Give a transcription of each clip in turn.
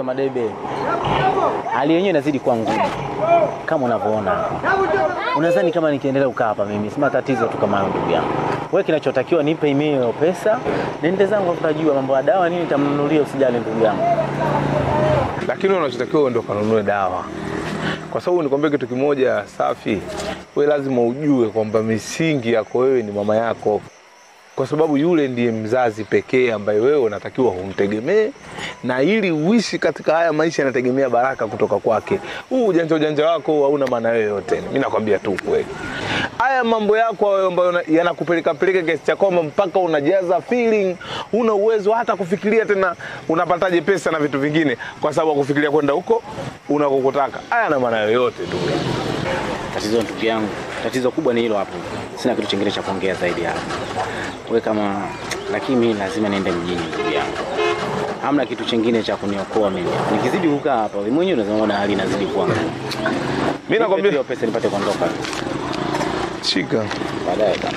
tatizo Madebe, hali yenyewe inazidi kuwa ngumu kama unavyoona hapa. Unadhani kama nikiendelea kukaa hapa mimi sima tatizo tu kama hayo, ndugu yangu. Wewe kinachotakiwa nipe imeo pesa, nende zangu afu najua mambo ya dawa nini nitamnunulia, usijali ndugu yangu. lakini unachotakiwa ndo kanunue dawa, kwa sababu nikwambia kitu kimoja safi, we lazima ujue kwamba misingi yako wewe ni mama yako, kwa sababu yule ndiye mzazi pekee ambaye wewe unatakiwa umtegemee, na ili uishi katika haya maisha yanategemea baraka kutoka kwake. Huu ujanja ujanja wako hauna maana yoyote, mi nakwambia tu kweli. Haya mambo yako hayo ambayo yana- yanakupeleka peleka kiasi cha kwamba mpaka unajaza feeling, una uwezo hata kufikiria tena unapataje pesa na vitu vingine, kwa sababu ya kufikiria kwenda huko unakokutaka. Haya na maana yoyote tu. Tatizo ndugu yangu, tatizo kubwa ni hilo hapo. Sina kitu kingine cha kuongea zaidi hapo. Wewe kama lakini mimi lazima niende mjini ndugu yangu. Hamna kitu chingine cha kuniokoa mimi. Nikizidi kukaa hapa, wewe mwenyewe unaona hali inazidi kuwa ngumu. Mimi nakwambia hiyo pesa nipate kuondoka. shika. Baadaye bana.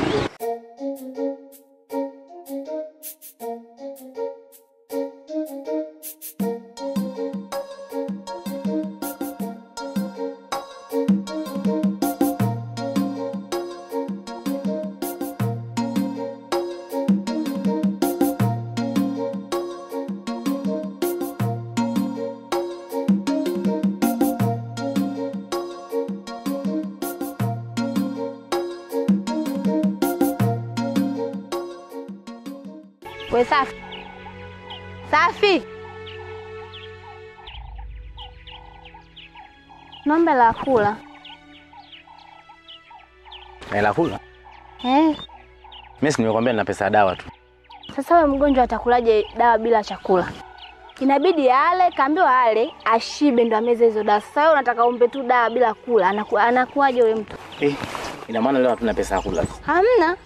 We Safi, Safi, nombe la kula Hela kula. eh. Mimi si nimekwambia nina pesa ya dawa tu. Sasa we mgonjwa atakulaje dawa bila chakula? Inabidi ale, kaambiwa ale, ashibe ndo ameze hizo dawa. Sasa wewe unataka umpe tu dawa bila kula, anaku, anakuwaje yule mtu? Eh, ina maana leo hatuna pesa ya kula. Hamna.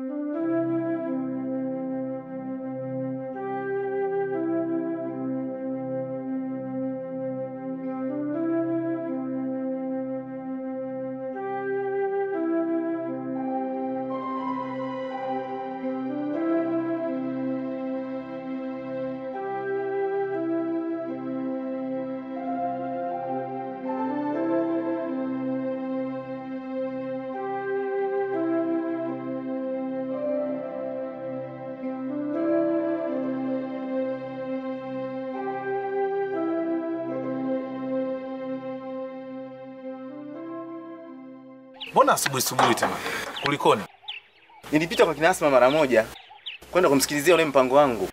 Mbona asubuhi asubuhi tena? Kulikoni? Nilipita kwa Kinasma mara moja kwenda kumsikilizia ule mpango wangu.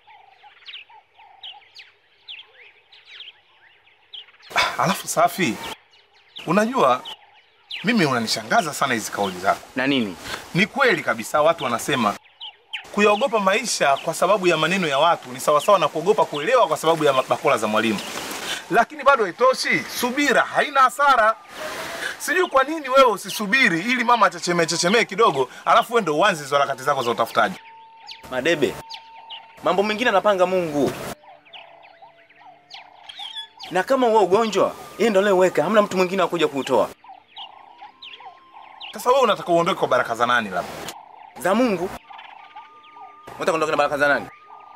Alafu Safi, unajua mimi unanishangaza sana hizi kauli zako. Na nini? Ni kweli kabisa, watu wanasema kuyaogopa maisha kwa sababu ya maneno ya watu ni sawasawa na kuogopa kuelewa kwa sababu ya bakora za mwalimu, lakini bado haitoshi. Subira haina hasara. Sijui kwa nini wewe usisubiri ili mama achechemee chechemee kidogo, alafu wewe ndo uanze hizo harakati zako za utafutaji. Madebe, mambo mengine anapanga Mungu, na kama huo ugonjwa yeye ndo aliyeweka, hamna mtu mwingine akuja kuutoa. Sasa wewe unataka uondoke kwa baraka za nani? Labda Za Mungu. Unataka kuondoka na baraka za nani?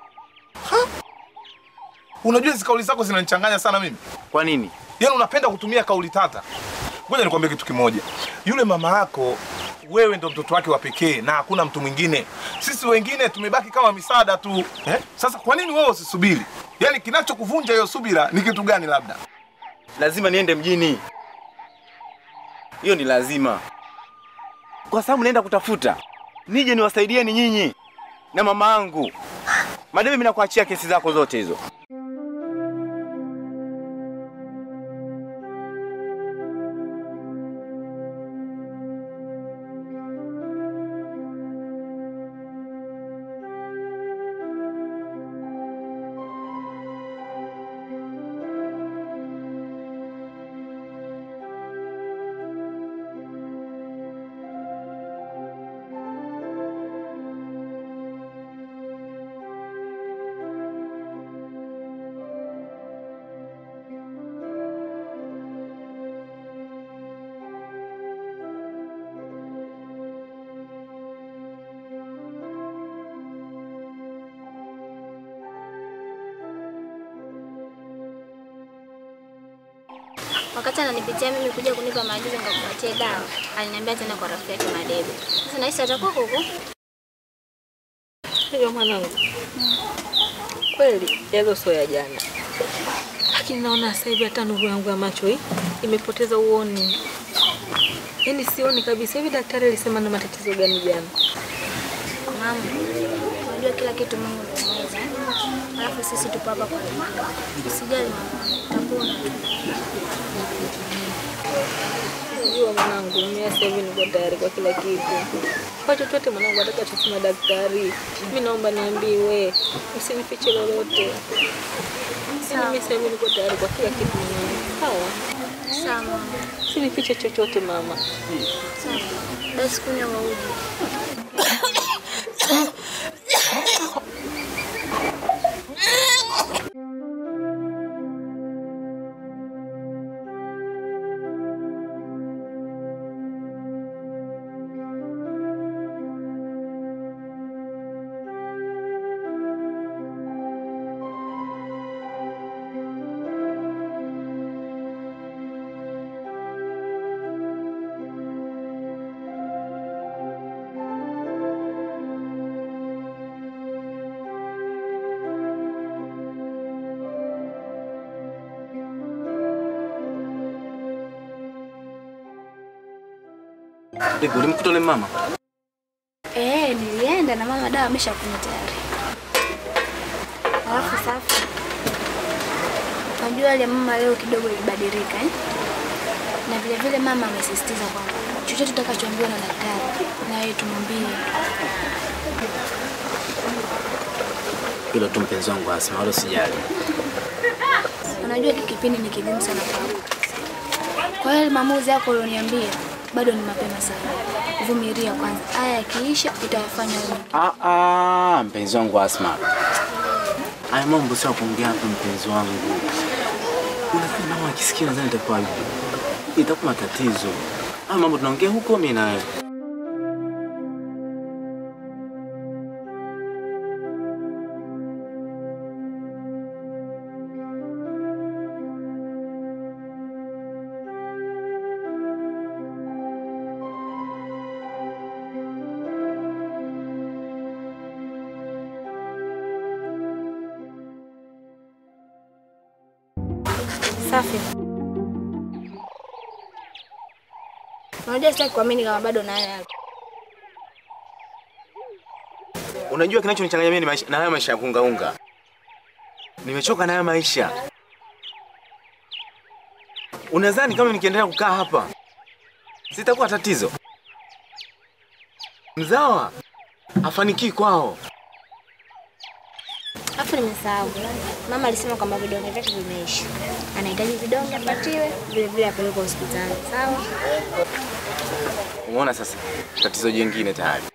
unajua hizi kauli zako zinanichanganya sana mimi. Kwa nini? Yaani unapenda kutumia kauli tata. Ngoja nikwambie kitu kimoja. Yule mama yako wewe ndo mtoto wake wa pekee na hakuna mtu mwingine. Sisi wengine tumebaki kama misaada tu. Eh? Sasa kwa nini wewe usisubiri? Yaani kinachokuvunja hiyo subira ni kitu gani labda? Lazima niende mjini, hiyo ni lazima, kwa sababu naenda kutafuta nije niwasaidieni nyinyi na mama yangu. Madebe, mimi nakuachia kesi zako zote hizo. Wakati ananipitia mimi kuja kunipa maagizo nikakupatia dawa, aliniambia tena kwa rafiki yake Madebe. Sasa nahisi atakuwa huko. Hiyo mwanangu, kweli yalo sio ya jana, lakini naona sasa hivi hata nuru yangu ya macho hii imepoteza uoni, yaani sioni kabisa. Hivi daktari alisema na matatizo gani jana? Mama, unajua kila kitu Mungu ndiye mweza. Alafu sisi tupo hapa kwa ajili yako. Usijali mama, utapona. Unajua mwanangu, mimi sasa hivi niko tayari kwa kila kitu, kwa chochote mwanangu atakachosema daktari. Mimi naomba niambiwe, usinifiche lolote. Yaani mimi sasa hivi niko tayari kwa kila kitu mwanangu, sawa? Sawa mama. Usinifiche chochote mama. Sawa. Basi kunywa uji. Bibi, ulimkuta yule mama? Eh, nilienda na mama dawa ameshakunywa tayari. Alafu safi. Unajua ile mama leo kidogo ilibadilika eh? Na vile vile mama amesisitiza kwamba chochote tutakachoambiwa na daktari na yeye tumwambie. Hilo tu mpenzi wangu Asma, wala usijali. Unajua hiki kipindi ni kigumu sana kwangu. Kwa hiyo maamuzi yako ulioniambia bado ni mapema sana. Vumilia kwanza. Haya yakiisha utayafanya wewe. Ah, ah, mpenzi wangu Asma. Haya mambo sio ya kuongea hapa mpenzi wangu. Unafikiri mama akisikia nadhani itakuwa itakuwa matatizo. Haya mambo tunaongea huko mimi na wewe. Safi. Unajua sitaki kuamini kama bado nayo yako. Unajua kinachonichanganya mimi ni maisha, na haya maisha ya kuungaunga. Nimechoka na haya maisha. Unadhani kama nikiendelea kukaa hapa sitakuwa tatizo? Mzawa afanikii kwao. Alafu nimesahau. Mama alisema kwamba vidonge vyake vimeisha. Anahitaji vidonge apatiwe, vile vile apelekwe hospitali. Sawa? Umeona sasa tatizo jingine tayari.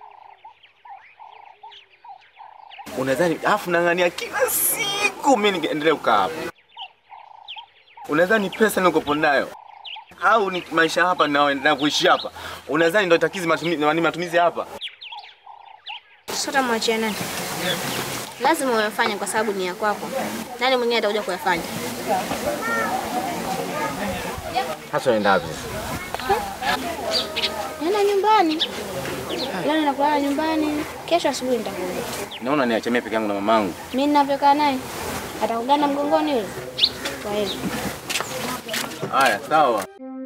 Unadhani afu nang'ania kila siku mimi niendelee kukaa hapa. Unadhani pesa nikopo nayo au ni maisha hapa na, na kuishi hapa, unadhani ndio takizi matumizi, matumizi hapa? Sasa utamwachia nani? Lazima uyafanye kwa sababu ni ya kwako. Nani mwingine atakuja kuyafanya? Hasa unaenda wapi? Nenda nyumbani. Leo nakulala nyumbani. Kesho asubuhi nitakuja. Naona niache mimi peke yangu na mamangu. Mimi ninavyokaa naye atakugana mgongoni yule. Kwa hiyo Haya, sawa.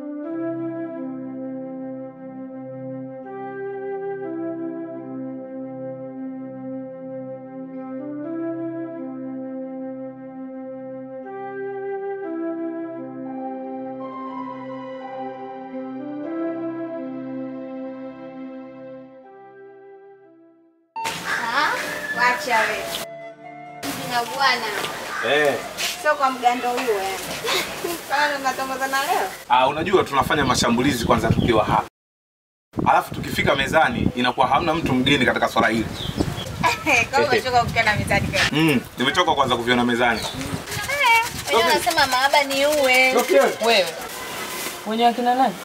Wacha wewe. Na bwana. Eh. Sio kwa mgando huo yani. Kama tunatongozana leo. Ah, unajua tunafanya mashambulizi kwanza tukiwa hapa. Alafu tukifika mezani inakuwa hamna mtu mgeni katika swala hili. Kama umechoka kukaa na mizani kwa. Mm, nimechoka kwanza kuviona mezani. Wewe unasema mahaba ni uwe. Wewe mwenye akina nani?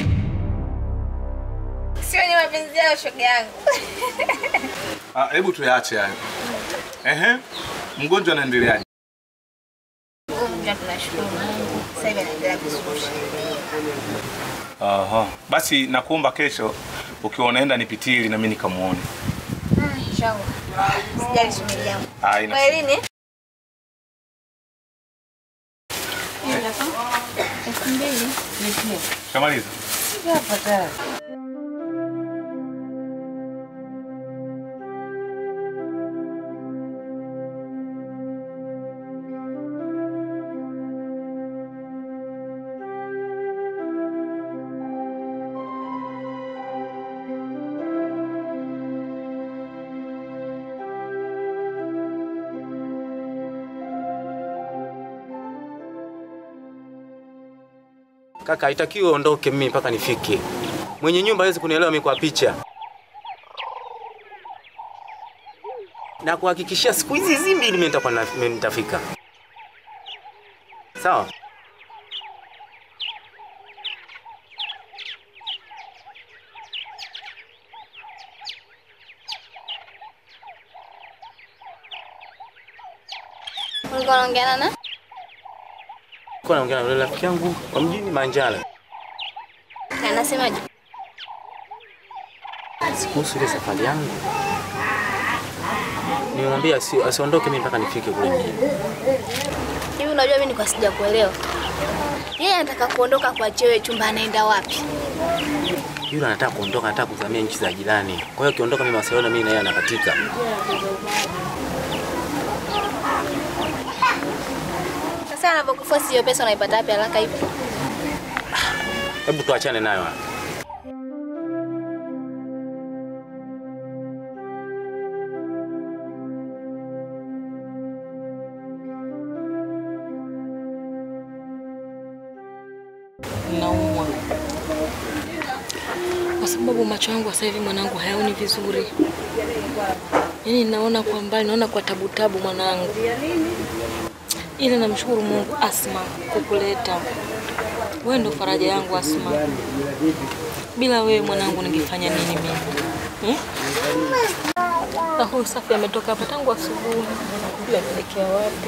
Sio ni mapenzi yao shoga yangu. Ah, hebu tuyaache hayo. Ehe. Mgonjwa anaendeleaje? Alhamdulillah, tunashukuru Mungu. Sasa hivi anaendelea vizuri. Aha. Basi nakuomba kesho ukiwa unaenda nipitie ili na mimi nikamuone. Ah, inshallah. Sijali shemeji yangu. Ah, ina Kwa lini? Elfu mbili. Shamaliza. Kaka, haitakiwi uondoke mimi mpaka nifike. Mwenye nyumba hawezi kunielewa mimi kwa picha. Na kuhakikishia siku hizi hizi mbili mimi nitakuwa na- mimi nitafika. Sawa? Ulikuwa unaongea na Kwa naongea na yule rafiki yangu wa mjini Manjala. Anasemaje? Kuhusu ile safari yangu. Nimemwambia asi- asiondoke mimi mpaka nifike kule mjini. Hivi unajua mimi nilikuwa sija kuelewa. Yeye anataka kuondoka kwa chewe chumba anaenda wapi? Yule anataka kuondoka, anataka kuzamia nchi za jirani. Kwa hiyo akiondoka mimi Barcelona, mimi na yeye anakatika. Sasa anapokuforce hiyo pesa unaipata wapi haraka hivi? Hebu tuachane nayo. naumwa kwa sababu macho yangu sasa hivi mwanangu hayaoni vizuri, yaani naona kwa mbali, naona kwa tabu tabu mwanangu, ila namshukuru Mungu Asma kukuleta wewe, ndo faraja yangu Asma. Bila wewe mwanangu, ningefanya nini mimi hmm? Na huyu Safi ametoka hapa tangu asubuhi, sijui ameelekea wapi.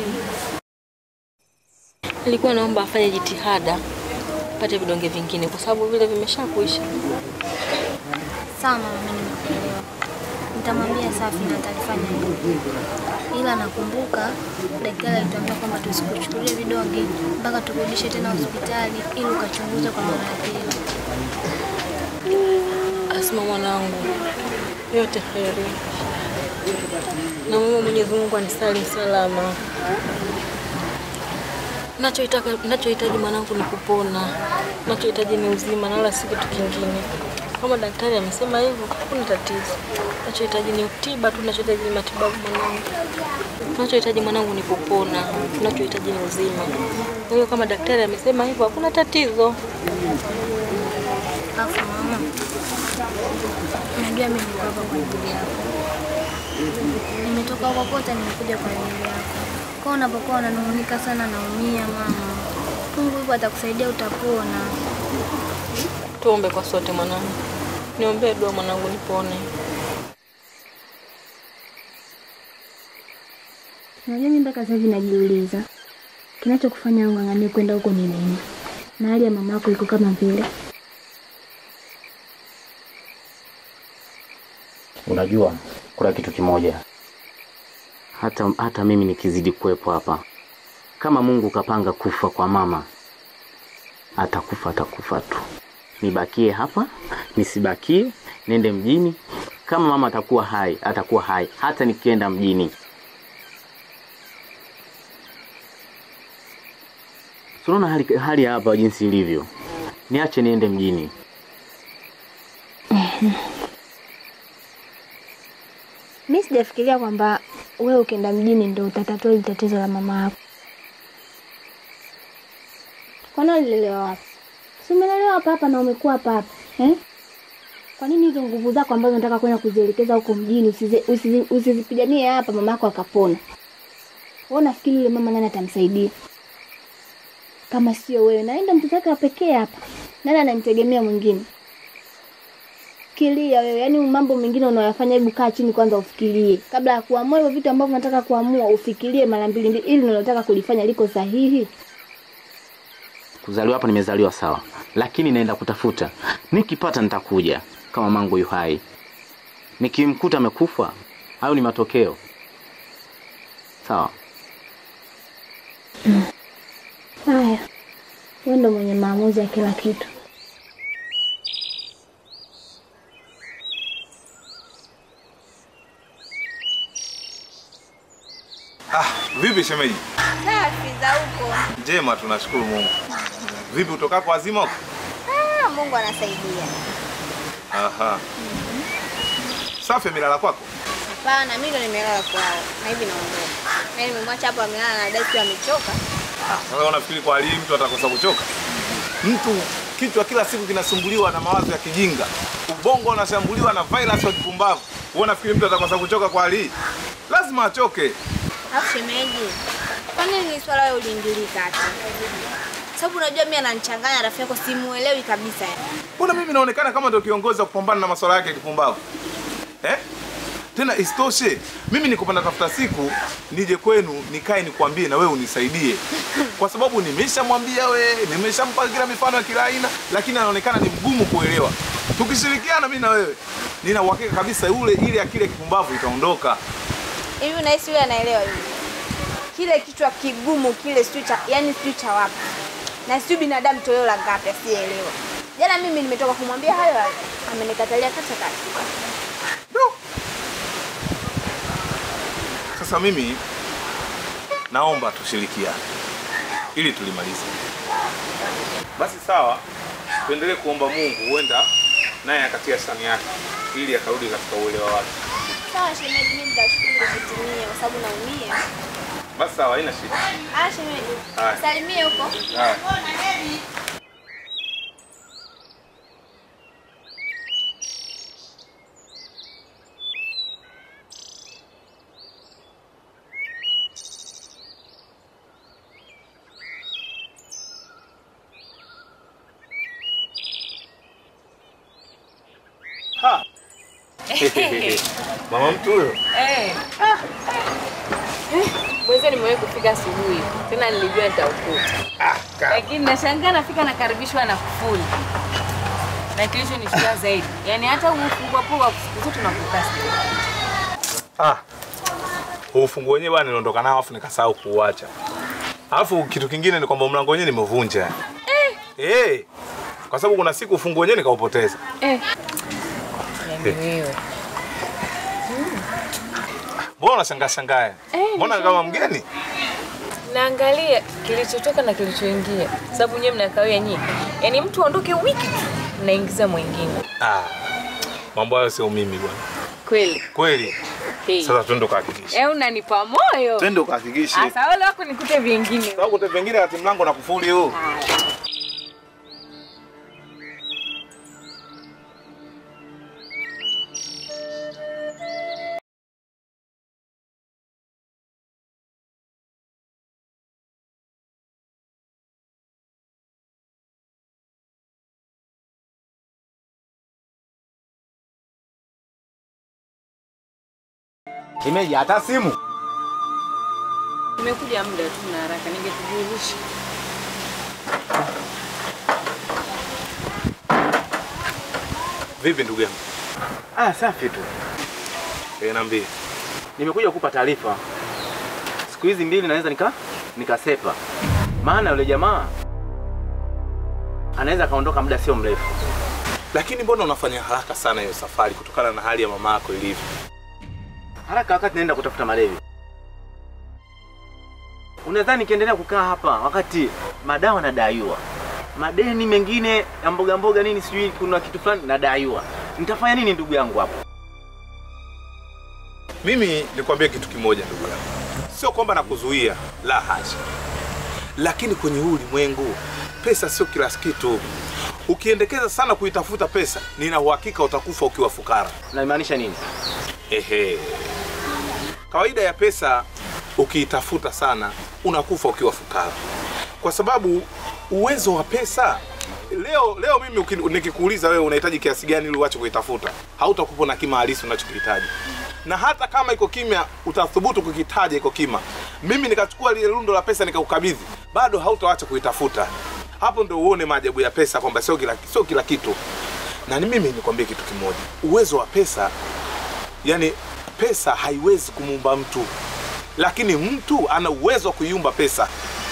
Nilikuwa naomba afanye jitihada pate vidonge vingine kwa sababu vile vimeshakuisha. Sawa mama, mimi nimekuelewa. Nitamwambia Safi na atalifanya hivyo. Ila nakumbuka daktari alituambia kwamba tusikuchukulie vidonge mpaka tukurudishe tena hospitali ili ukachunguzwe kwa mara ya pili. Asma mwanangu, yote heri, na Mungu Mwenyezi Mungu anisalimu salama. Nachoitaka, nachohitaji mwanangu ni kupona, nachohitaji ni uzima na wala si kitu kingine. Kama daktari amesema hivyo, hakuna tatizo. Nachohitaji ni tiba tu, nachohitaji ni matibabu mwanangu. Nachohitaji mwanangu ni kupona, nachohitaji ni uzima. Kwa hiyo kama daktari amesema hivyo, hakuna tatizo. Afu mama, unajua mimi niko hapa kwa ajili yako. Nimetoka huko kote, nimekuja kwa ajili yako. Kwa unapokuwa unanung'unika sana, naumia mama. Mungu hivyo atakusaidia, utapona. Tuombe kwa sote mwanangu, niombee dua mwanangu nipone. Najua mimi mpaka sasa hivi najiuliza kinachokufanya ung'ang'anie kwenda huko ni nini, na hali ya mama yako iko kama vile. Unajua, kuna kitu kimoja, hata, hata mimi nikizidi kuwepo hapa, kama Mungu kapanga kufa kwa mama, atakufa atakufa tu. Nibakie hapa, nisibakie, nende mjini. Kama mama atakuwa hai, atakuwa hai, hata nikienda mjini. Tunaona hali, hali ya hapa jinsi ilivyo, niache niende mjini. Mi sijafikiria kwamba wewe ukienda mjini ndo utatatua hili tatizo la mama yako. Kwani ulilelewa wapi? Si umelelewa hapa hapa na umekuwa hapa hapa eh? Kwa nini hizo nguvu zako ambazo unataka kwenda kuzielekeza huko mjini usizi- usizi- usizipiganie hapa mama yako akapona? Wewe unafikiri yule mama nani atamsaidia kama sio wewe? Naenda mtoto wake wa pekee hapa, nani anamtegemea mwingine? fikiria wewe, yaani mambo mengine unayoyafanya, hebu kaa chini kwanza ufikirie kabla ya kuamua hivyo vitu ambavyo unataka kuamua, ufikirie mara mbili mbili, ili unalotaka kulifanya liko sahihi. Kuzaliwa hapa nimezaliwa sawa, lakini naenda kutafuta. Nikipata nitakuja kama mangu yu hai. Nikimkuta amekufa, hayo ni matokeo. Sawa. Haya, wewe ndo mwenye maamuzi ya kila kitu. Ah, vipi shemeji? Safi za huko. Njema, tunashukuru Mungu. Vipi utokako wazima huko? Ah, Mungu anasaidia. Aha. Safi amelala kwako? Hapana, mimi ndo nimelala kwao na hivi naondoka. Na nimemwacha hapo amelala na dai amechoka. Sasa unafikiri kwa hali hii mtu atakosa kuchoka? Mtu kichwa kila siku kinasumbuliwa na mawazo ya kijinga, ubongo unashambuliwa na virus wa kipumbavu. Wewe unafikiri mtu atakosa kuchoka kwa hali hii? Lazima achoke. Alafu shemeji, kwa nini ni swala wewe uliingilii kati? Sababu unajua mimi ananichanganya rafiki yako simuelewi kabisa yani. Mbona mimi naonekana kama ndio kiongozi wa kupambana na masuala yake ya kipumbavu eh? Tena isitoshe mimi nikupanda tafuta siku nije kwenu nikae nikwambie na wewe unisaidie, kwa sababu nimeshamwambia we, nimeshampa kila mifano ya kila aina, lakini anaonekana ni mgumu kuelewa. Tukishirikiana mimi na wewe, nina uhakika kabisa ule ile akili ya kipumbavu itaondoka. Hivi unahisi yule anaelewa hivi? Kile kichwa kigumu kile sijui cha yani sijui cha wapi. Na sijui binadamu toleo la ngapi asiyeelewa. Jana mimi nimetoka kumwambia hayo hayo. Amenikatalia kata kata. Sasa mimi naomba tushirikiane ili tulimalize. Basi sawa, tuendelee kuomba Mungu, huenda naye akatia sani yake ili akarudi katika uelewa wake. Sawa shemeji, mimi nitashukuru kutumia kwa sababu naumia. Basi sawa, haina shida. Ah shemeji. Haya. Salimie huko. Haya. Ha. Mama mtu huyo. Eh. Mwezi nimewahi kufika asubuhi, tena nilijua nitaukuta, Ah, ka- lakini nashangaa nafika nakaribishwa na kufuli, na kilichonishtua zaidi, yani hata ufungua poa siku zote nakuta Ah. Huu ufunguo wenyewe bwana niliondoka nao afu nikasahau kuuacha. Alafu kitu kingine ni kwamba mlango wenyewe nimeuvunja. Eh. Eh. Kwa sababu kuna siku ufunguo wenyewe nikaupoteza. eh. Yani wewe Mbona unashangaa shangaa? Mbona kama mgeni? naangalia kilichotoka na kilichoingia, sababu nyewe mnakawia nyinyi, yani mtu aondoke wiki tu mnaingiza mwingine Ah. Mambo hayo sio mimi bwana. kweli. Kweli. Hey. Sasa twende ukahakikishe. Eh, unanipa moyo. Twende ukahakikishe. Asa wale wako nikute vingine. Sababu kote pengine kati mlango na kufuli huu. Shemeji, hata simu Nimekuja muda tu na haraka, ningekujulisha. Vipi ndugu yangu? Ah, safi tu. Eh, niambie. Nimekuja kukupa taarifa. Siku hizi mbili naweza nika nikasepa, maana yule jamaa anaweza akaondoka muda sio mrefu. Lakini mbona unafanya haraka sana hiyo safari kutokana na hali ya mama yako ilivyo? Haraka wakati naenda kutafuta malevi. Unadhani nikiendelea kukaa hapa wakati madawa nadaiwa, madeni mengine ya mboga mboga nini, sijui kuna kitu fulani nadaiwa, nitafanya nini ndugu yangu hapo? Mimi nikwambie kitu kimoja ndugu yangu, sio kwamba nakuzuia, la hasha, lakini kwenye huu ulimwengu pesa sio kila kitu. Ukiendekeza sana kuitafuta pesa, nina uhakika utakufa ukiwa fukara. Naimaanisha nini? Ehe, kawaida ya pesa ukiitafuta sana unakufa ukiwa fukara, kwa sababu uwezo wa pesa leo leo mimi uki- nikikuuliza wewe unahitaji kiasi gani ili uache kuitafuta, hautakupo na kima halisi unachokihitaji. Na hata kama iko kimya, utathubutu kukitaja iko kima, mimi nikachukua lile lundo la pesa nikakukabidhi, bado hautaacha kuitafuta. Hapo ndo uone maajabu ya pesa kwamba sio kila, sio kila kitu. Na ni mimi nikwambie kitu kimoja, uwezo wa pesa, yani pesa haiwezi kumuumba mtu, lakini mtu ana uwezo wa kuiumba pesa.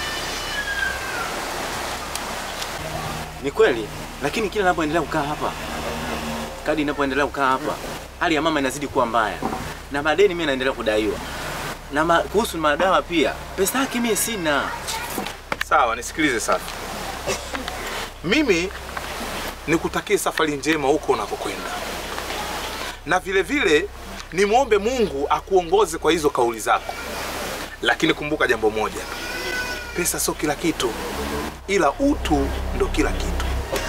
Ni kweli, lakini kila ninapoendelea kukaa hapa, kadi inapoendelea kukaa hapa, hali ya mama inazidi kuwa mbaya, na madeni mimi naendelea kudaiwa, na ma, kuhusu madawa pia, pesa yake mimi sina. Sawa, nisikilize sasa. Mimi nikutakie safari njema huko unakokwenda, na vile vile nimwombe Mungu akuongoze kwa hizo kauli zako, lakini kumbuka jambo moja, pesa sio kila kitu, ila utu ndo kila kitu.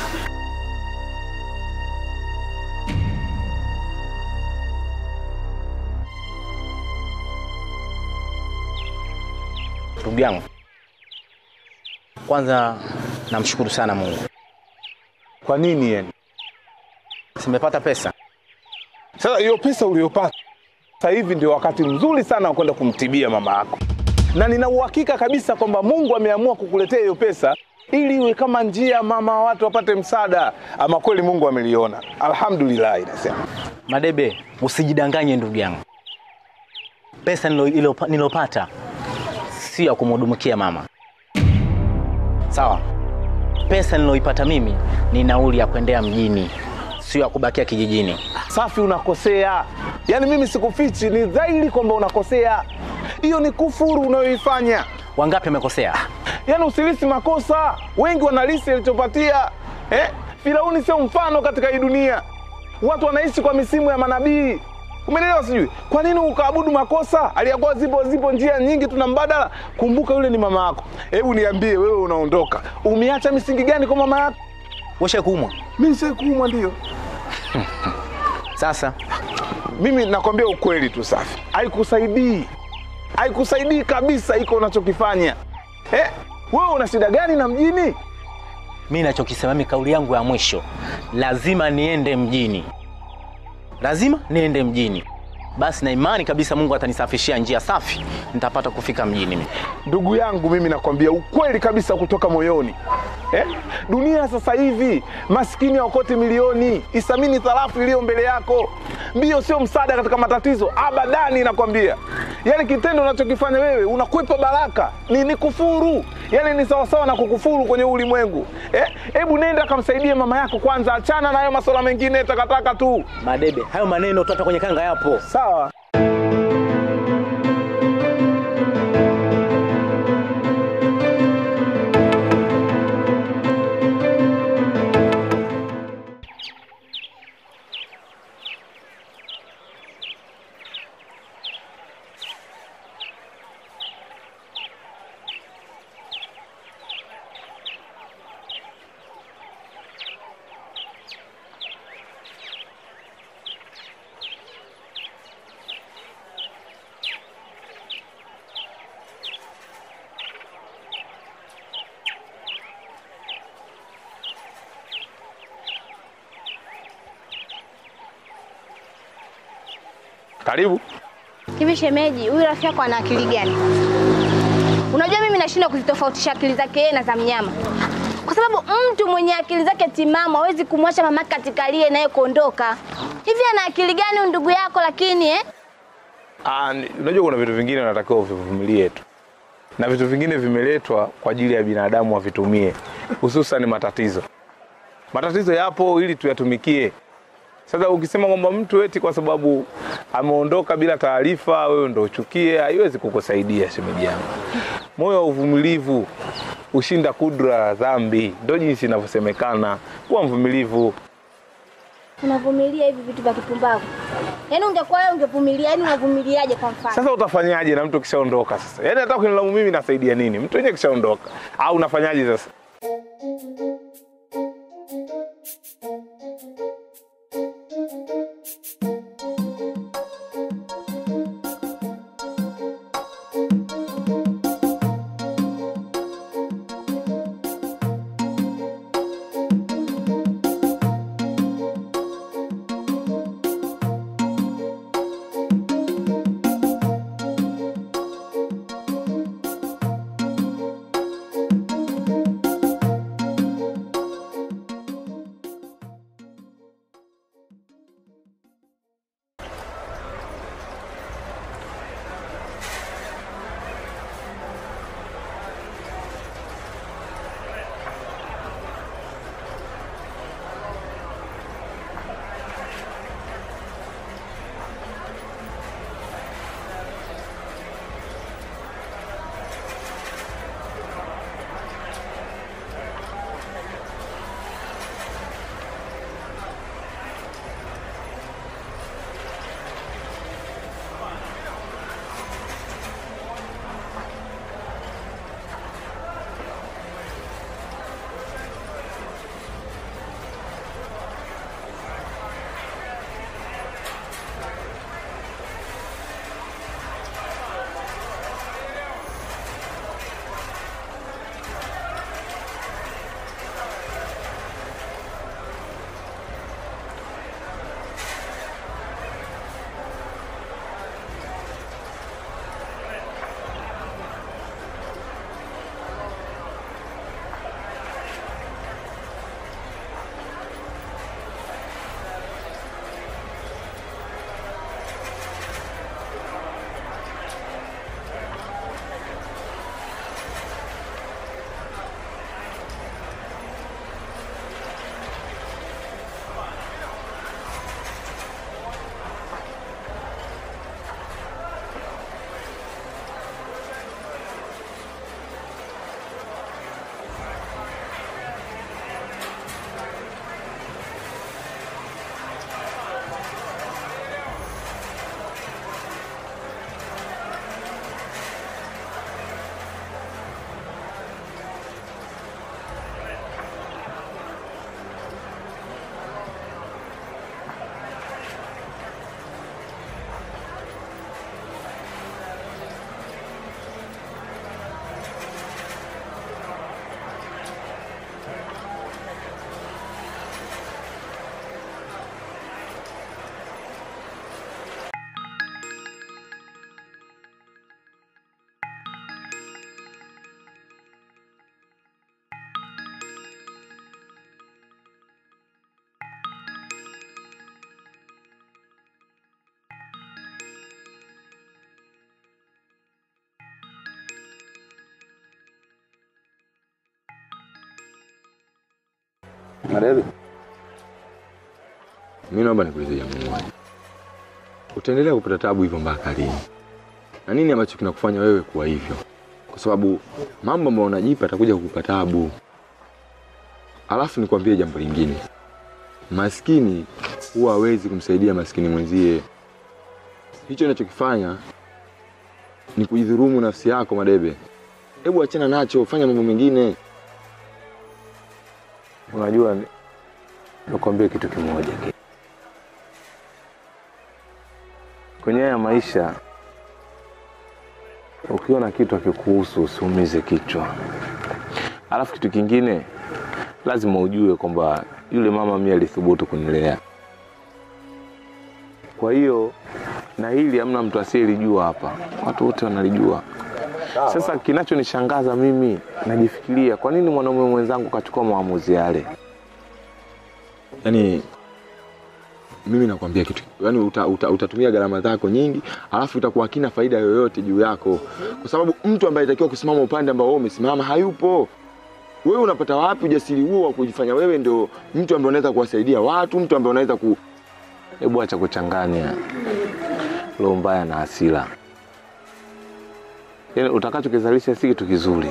Ndugu yangu, kwanza namshukuru sana Mungu, Kwa nini yani? simepata pesa. Sasa hiyo pesa uliyopata sasa hivi ndio wakati mzuri sana wa kwenda kumtibia mama yako, na nina uhakika kabisa kwamba Mungu ameamua kukuletea hiyo pesa ili iwe kama njia mama wa watu wapate msaada. Ama kweli Mungu ameliona, alhamdulillah. Inasema Madebe, usijidanganye ndugu yangu, pesa nilo- ilo- nilopata sio ya kumhudumikia mama, sawa? Pesa niloipata mimi ni nauli ya kuendea mjini, sio ya kubakia kijijini. safi, unakosea. Yaani mimi sikufichi, ni dhahiri kwamba unakosea. Hiyo ni kufuru unayoifanya. Wangapi wamekosea? Yaani usilisi makosa, wengi wanalisi alichopatia. Eh? Firauni sio mfano katika hii dunia. Watu wanaishi kwa misimu ya manabii. Umeelewa sijui? Kwa nini ukaabudu makosa? Aliyakuwa zipo zipo njia nyingi tuna mbadala. Kumbuka yule ni mama yako. Hebu niambie wewe unaondoka. Umeacha misingi gani kwa mama yako? Washe kuumwa Mimi sikuumwa ndio. sasa. Mimi nakwambia ukweli tu Safi, haikusaidii, haikusaidii kabisa iko unachokifanya eh? Wewe una shida gani na mjini? Mi nachokisema mimi, kauli yangu ya mwisho, lazima niende mjini, lazima niende mjini. Basi na imani kabisa Mungu atanisafishia njia safi, nitapata kufika mjini mimi. Ndugu yangu, mimi nakwambia ukweli kabisa kutoka moyoni eh? Dunia sasa hivi maskini haokoti milioni, isamini tharafu iliyo mbele yako. Mbio sio msaada katika matatizo, abadani, nakwambia. Yaani kitendo unachokifanya wewe unakwepa baraka, ni, ni kufuru, yaani ni sawasawa na kukufuru kwenye ulimwengu eh? Hebu nenda kamsaidie mama yako kwanza, achana na hayo masuala mengine takataka tu, Madebe, hayo maneno tu hata kwenye kanga yapo. sawa? Karibu. Hivi shemeji, huyu rafiki yako ana akili gani? Unajua mimi nashindwa kuzitofautisha akili zake yeye na za mnyama, kwa sababu mtu mwenye akili zake timamu hawezi kumwacha mamake katika aliye naye kuondoka. Hivi ana akili gani huyu ndugu yako? Lakini eh? Ah, ni- unajua kuna vitu vingine unatakiwa uvivumilie tu, na vitu vingine vimeletwa kwa ajili ya binadamu wavitumie, hususan matatizo. Matatizo yapo ili tuyatumikie. Sasa ukisema kwamba mtu eti kwa sababu ameondoka bila taarifa, wewe ndo uchukie, haiwezi kukusaidia shemeji yangu. Moyo wa uvumilivu ushinda kudra dhambi, ndo jinsi inavyosemekana. Kuwa mvumilivu. Unavumilia hivi vitu vya kipumbavu? Yaani ungekuwa wewe ungevumilia, yaani unavumiliaje kwa mfano? Sasa utafanyaje na mtu kishaondoka? Sasa yaani hata kunilaumu mimi nasaidia nini? Mtu wenyewe kishaondoka, au unafanyaje sasa? Madebe, mi naomba nikuulize jambo moja. Utaendelea kupata tabu hivyo mpaka lini? Na nini ambacho kinakufanya wewe kuwa hivyo? Kwa sababu mambo ambayo unajipa atakuja kukupa tabu. Alafu nikwambie jambo lingine, maskini huwa hawezi kumsaidia maskini mwenzie. Hicho unachokifanya ni kujidhurumu nafsi yako, Madebe. Hebu achana nacho, fanya mambo mengine. Unajua, ni- nikwambie kitu kimoja kwenye haya maisha, ukiona kitu akikuhusu usiumize kichwa. Alafu kitu kingine, lazima ujue kwamba yule mama mimi alithubutu kunilea. Kwa hiyo na hili hamna mtu asiyelijua hapa, watu wote wanalijua. Sasa kinachonishangaza mimi, najifikiria kwa nini mwanaume mwenzangu kachukua maamuzi yale. Yaani mimi nakwambia kitu, yaani uta, uta, utatumia gharama zako nyingi, alafu itakuwa hakina faida yoyote juu yako, kwa sababu mtu ambaye anatakiwa kusimama upande ambao wewe umesimama hayupo. Wewe unapata wapi ujasiri huo wa kujifanya wewe ndio mtu ambaye unaweza kuwasaidia watu, mtu ambaye unaweza ku... Hebu acha kuchanganya roho mbaya na hasira. Yaani utakachokizalisha si kitu kizuri,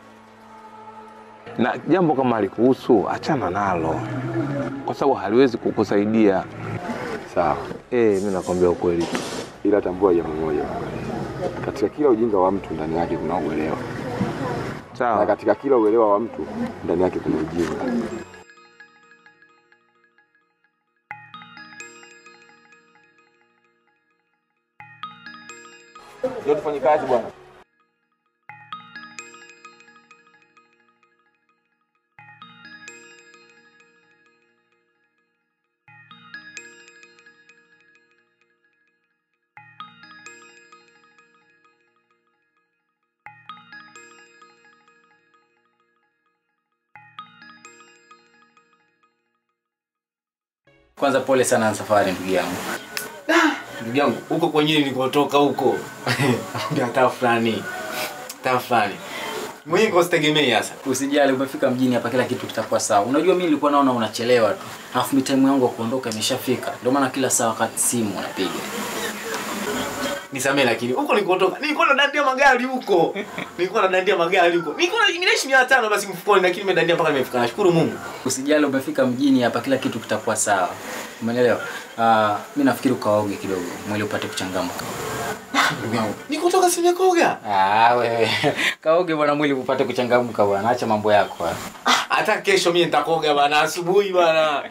na jambo kama alikuhusu achana nalo, kwa sababu haliwezi kukusaidia. Sawa. Eh, mimi nakwambia ukweli, ila tambua jambo moja, katika kila ujinga wa mtu ndani yake kuna uelewa. Sawa. Na katika kila uelewa wa mtu ndani yake kuna ujinga. Ndio tufanye kazi bwana. Kwanza pole sana na safari ndugu yangu. Ndugu yangu, huko kwenyewe nilikotoka huko. Ndio hata fulani. Hata fulani. Mwenyewe usitegemei sasa. Usijali umefika mjini hapa kila kitu kitakuwa sawa. Unajua mimi nilikuwa naona unachelewa tu. Alafu time yangu ya kuondoka imeshafika. Ndio maana kila saa wakati simu unapiga. Nisamee lakini huko nilikotoka nilikuwa nadandia magari huko. Nilikuwa nadandia magari huko. Nilikuwa ninaishi 500 basi mfukoni lakini nimedandia mpaka nimefika. Nashukuru Mungu. Usijali umefika mjini hapa kila kitu kitakuwa sawa. Umeelewa? Ah, mimi nafikiri ukaoge kidogo mwili upate kuchangamka. Ndugu yangu, nikotoka simekoga. Ah, wewe. Kaoge bwana mwili upate kuchangamka bwana. Acha mambo yako. bwana. Hata kesho mimi nitakoga bwana asubuhi bwana.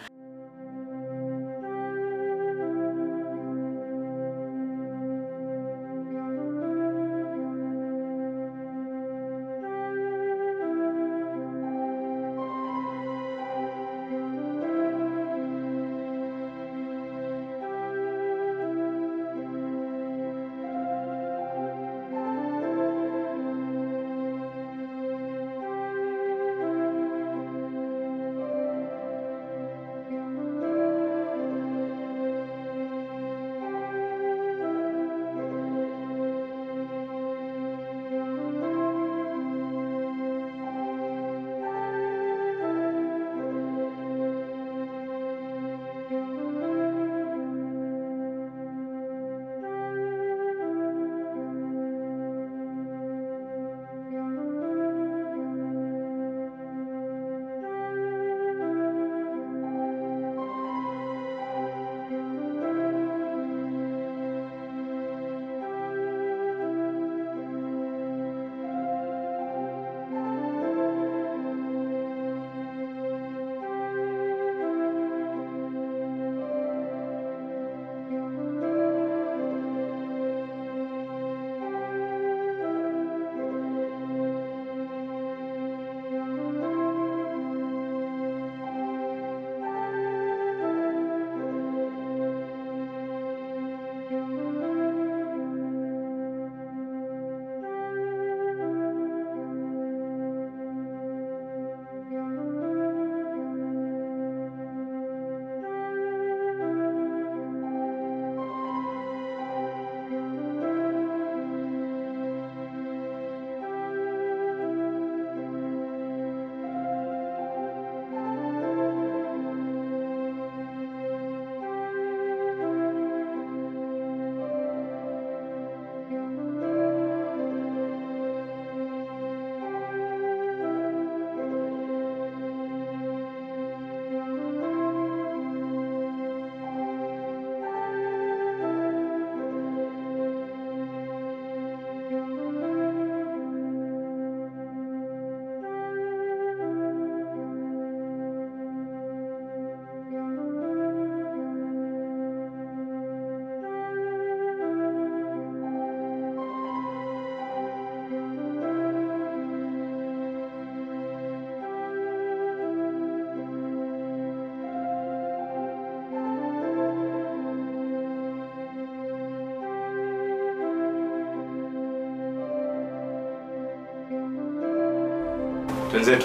Twenzetu.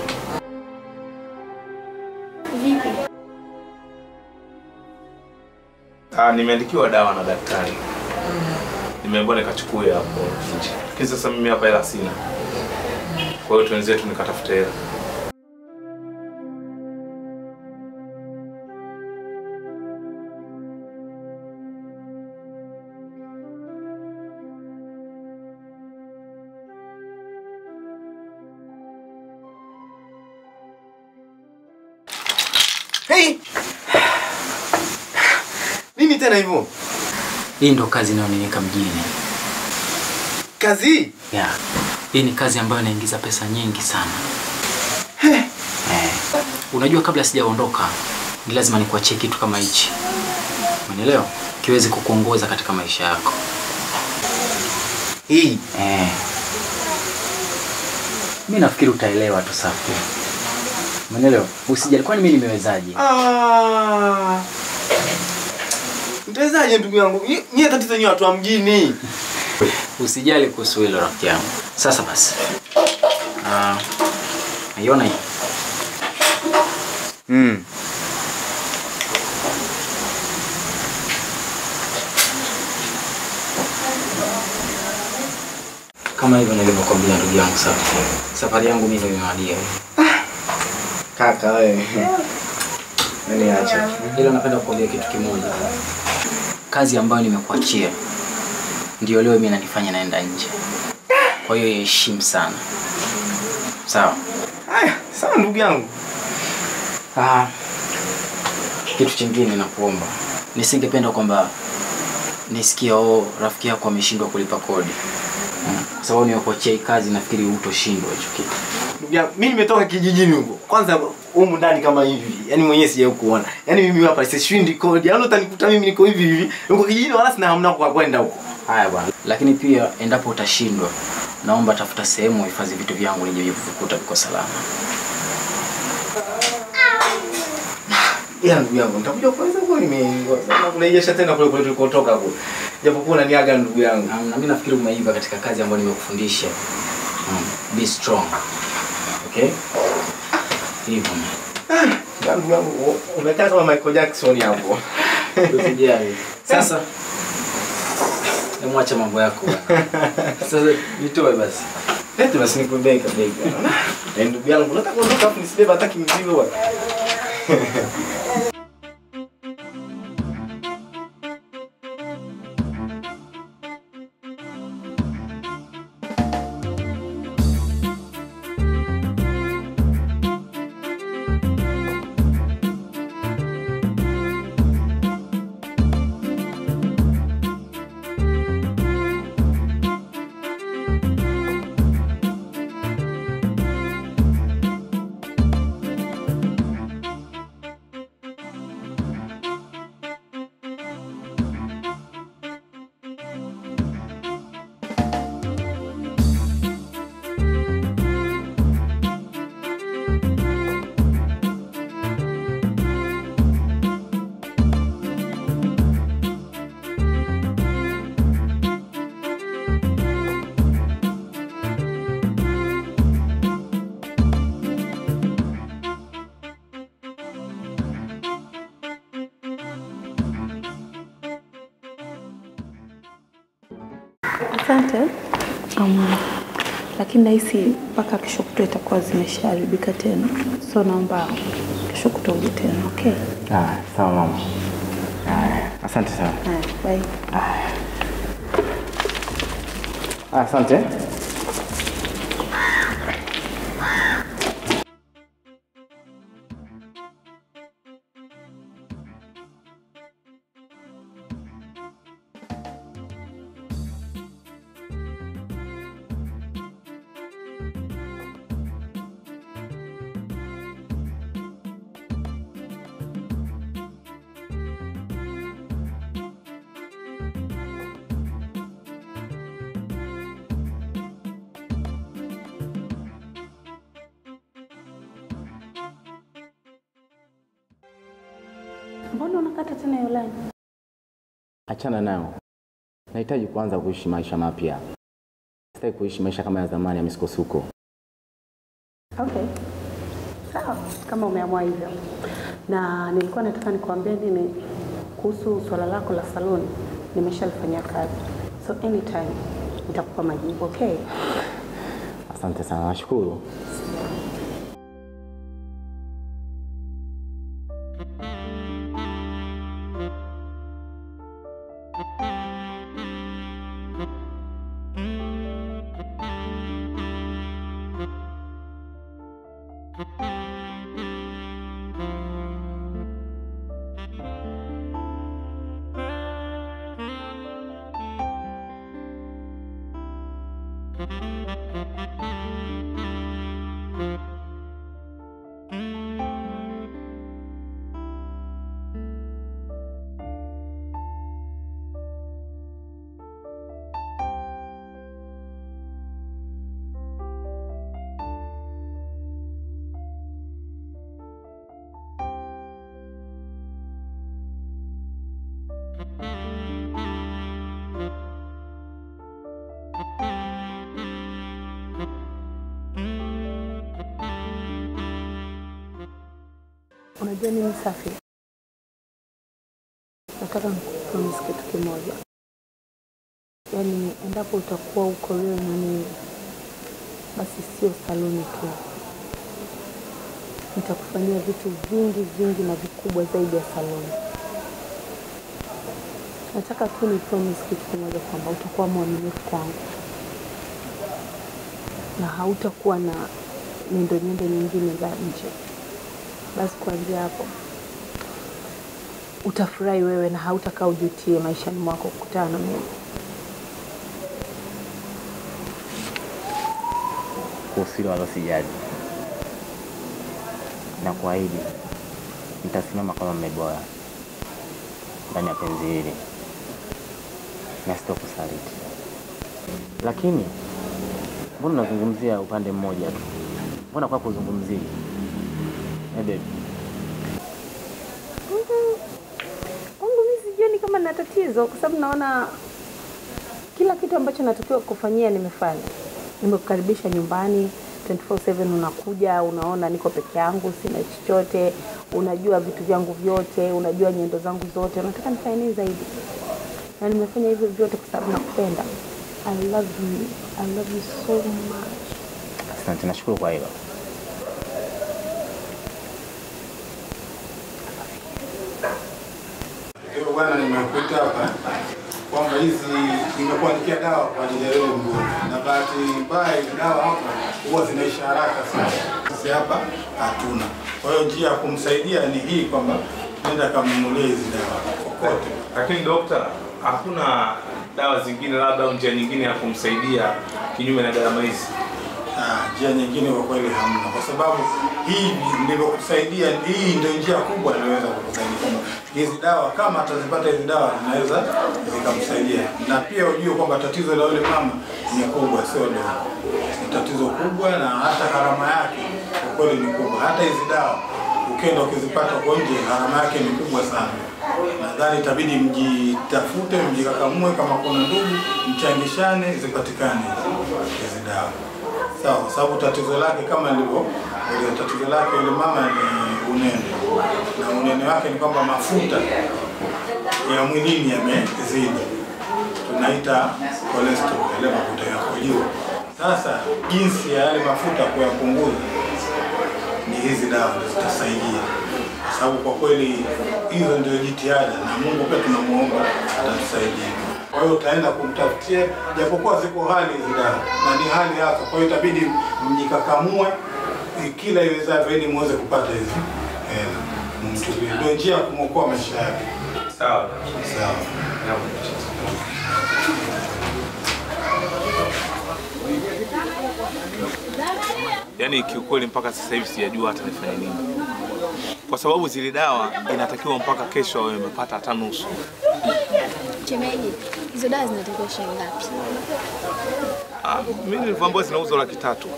Vipi? Ah, nimeandikiwa dawa na daktari. Nimeambiwa nikachukue hapo nje. Lakini sasa mimi hapa hela sina. Kwa hiyo twenzetu nikatafute hela. Hey! Nini tena hivyo? Hii ndo kazi inayoniweka mjini. Kazi? Yeah. Hii ni kazi ambayo inaingiza pesa nyingi sana. Eh. Unajua kabla sijaondoka ni lazima nikuachie kitu kama hichi. Umeelewa? Kiweze kukuongoza katika maisha yako. Hii. Eh. Mimi nafikiri utaelewa tu safi. Umeelewa? Usijali kwani mimi nimewezaje? Ah. Mtawezaje ndugu yangu? Nyi- Nyie tatizo nyie watu wa mjini. Usijali kuhusu hilo rafiki yangu. Sasa basi. Ah. Naiona hii? Mm. Kama hivyo nilivyokuambia ndugu yangu safi. Safari yangu mimi ndio imewadia. Kaka wewe. Nani acha? Ila napenda kukuambia kitu kimoja. Kazi ambayo nimekuachia ndio leo mimi nanifanya naenda nje. Kwa hiyo heshimu sana. Sawa? Haya, sawa ndugu yangu. Ah, kitu chingine nakuomba, nisingependa kwamba nisikia oh, rafiki yako ameshindwa kulipa kodi Mm. kwa sababu nimekuachia hii kazi, nafikiri hutoshindwa hicho kitu. Ndugu yangu, mimi nimetoka kijijini huko. Kwanza humu ndani kama hivi. Yaani mwenyewe sijawahi kuona. Yaani mimi hapa sishindi kodi. Yaani utanikuta mimi niko hivi hivi. Niko kijijini wala sina hamna kwa kwenda huko. Haya bwana, lakini pia endapo utashindwa, naomba tafuta sehemu uhifadhi vitu vyangu nije vikukuta viko salama. Ila ndugu yangu, nitakuja kwanza huko nimeongoza. Na kurejesha tena kule kule tulikotoka huko. Japokuwa unaniaga ndugu yangu. Na na mimi nafikiri umeiva katika kazi ambayo nimekufundisha. Mm. Be strong. Okay? Hivyo. Ya, Ndugu yangu, umekaa kama Michael Jackson hapo. Usijali. Sasa Emwacha mambo yako bwana. Sasa nitoe basi. Eti basi nikubeka bega. Na ndugu yangu, unataka kuondoka afu nisibeba hata kimzigo bwana. Asante. Um, lakini nahisi mpaka kesho kutwa itakuwa zimeshaharibika tena, so naomba kesho kutwa uje tena, okay? Ah, sawa mama. Asante sana. Haya, bye. Asante. Mbona unakata tena hiyo line? Achana nayo. Nahitaji kuanza kuishi maisha mapya. Sitaki kuishi maisha kama ya zamani ya misukosuko. Okay, sawa, kama umeamua hivyo. Na nilikuwa nataka nikuambie nini kuhusu swala lako la saloni, nimeshalifanyia kazi, so anytime nitakupa majibu. Okay, Asante sana, nashukuru. unajua nini Safi, nataka nikupromise kitu kimoja, yaani endapo utakuwa uko wewe na mimi, basi sio saluni tu, nitakufanyia vitu vingi vingi na vikubwa zaidi ya saluni. Nataka tu ni promise kitu kimoja kwamba utakuwa mwaminifu kwangu na hautakuwa na nyendo nyendo nyingine za nje. Basi kuanzia hapo utafurahi wewe na hautakaa ujutie maishani mwako kukutana na mimi. Kuhusu hilo wala sijali, na kuahidi nitasimama kama mme bora ndani ya penzi hili na sitokusaliti. Lakini mbona unazungumzia upande mmoja tu? Mbona kwa kuzungumzia eh, baby? Kwangu mimi sijioni kama na tatizo, kwa sababu naona kila kitu ambacho natakiwa kufanyia nimefanya. Nimekukaribisha nyumbani 24/7 unakuja, unaona niko peke yangu, sina chochote, unajua vitu vyangu vyote, unajua nyendo zangu zote. Unataka nifanye nini zaidi? Na nimefanya hivyo vyote kwa sababu nakupenda. I love you. I love you so much. Asante, nashukuru kwa hilo. Hivyo bwana, nimekuita hapa kwamba hizi nimekuandikia dawa kwa ajili ya wewe mgonjwa, na bahati mbaya hizi dawa hapa huwa zinaisha haraka sana. Sisi hapa hatuna, kwa hiyo njia ya kumsaidia ni hii kwamba nenda kamnunulie hizi dawa kokote. Lakini dokta, hakuna dawa zingine labda au njia nyingine ya kumsaidia kinyume na gharama hizi? Ah, njia nyingine kwa kweli hamna, kwa sababu hii ndivyokusaidia, hii ndio njia kubwa inaweza kukusaidia. Kwamba Hizi dawa kama atazipata hizi dawa zinaweza zikamsaidia, na pia ujue kwamba tatizo la yule mama ni kubwa, sio dogo, ni tatizo kubwa, na hata gharama yake kwa kweli ni kubwa. Hata hizi dawa ukienda ukizipata kwa nje, gharama yake ni kubwa sana. Nadhani itabidi mjitafute, mjikakamue, kama kuna ndugu, mchangishane zipatikane hizi dawa. Sawa, kwa sababu tatizo lake kama lilivyo ile tatizo lake yule mama ni unene, na unene wake ni kwamba mafuta ya mwilini yamezidi, tunaita cholesterol, yale mafuta yako juu. Sasa jinsi ya yale mafuta kuyapunguza ni hizi dawa ndio zitasaidia, kwa sababu kwa kweli hizo ndio jitihada, na Mungu pia tunamuomba atatusaidia. Kwa hiyo utaenda kumtafutia, japokuwa ziko hali hizi dawa na ni hali yako, kwa hiyo itabidi mjikakamue eh, kila iwezavyo ili muweze kupata hizi hela, mtumie. Ndio njia ya kumwokoa maisha yake. Sawa. Sawa. Yaani kiukweli mpaka sasa hivi sijajua hata nifanye nini, kwa sababu zile dawa inatakiwa mpaka kesho awe amepata hata nusu. Shemeji, hizo dawa zinatakiwa shilingi ngapi? Ah, mimi nilivyoambiwa zinauzwa laki tatu.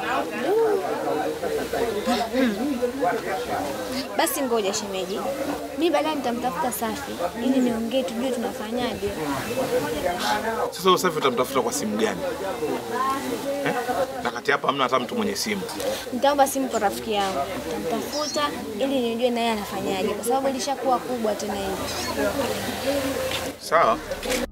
Basi ngoja shemeji, mi baadaye nitamtafuta Safi ili niongee, tujue tunafanyaje. Sasa usafi utamtafuta kwa simu gani eh? Na katika eti hapa hamna hata mtu mwenye simu. Nitaomba simu kwa rafiki yangu, nitamtafuta ili nijue naye anafanyaje, kwa sababu ilishakuwa kubwa tena hivi. Sawa,